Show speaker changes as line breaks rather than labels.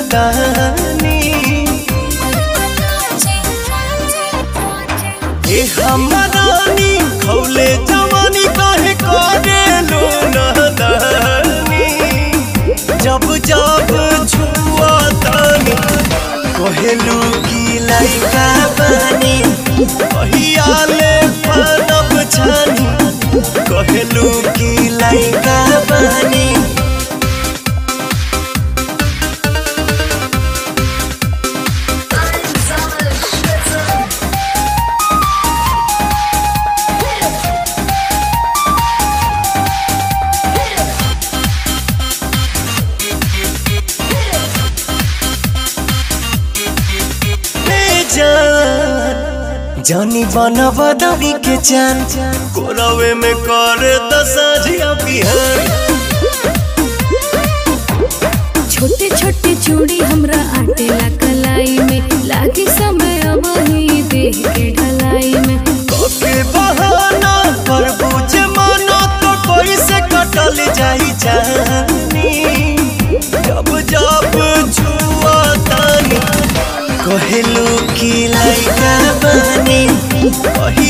तानी ए हमरानी खौले जवानी काहे करे लो नदानी जब जब छुआ तानी कहेलू की लइका बानी कहियाले पनब छानी कहेलू की लइका बानी ए जान जानी बना बदरी के जान कोरवे में कर दसजिया बिहान
छोटे छोटे चूड़ी हमरा आटेला कलाई में लागी समय अब ही देह के ढलाई में
कके बहाना कर बुझे मानो तो कोई से कटल जाई जानी जब जब छुआ तानी कहेलू की लइका बानी कही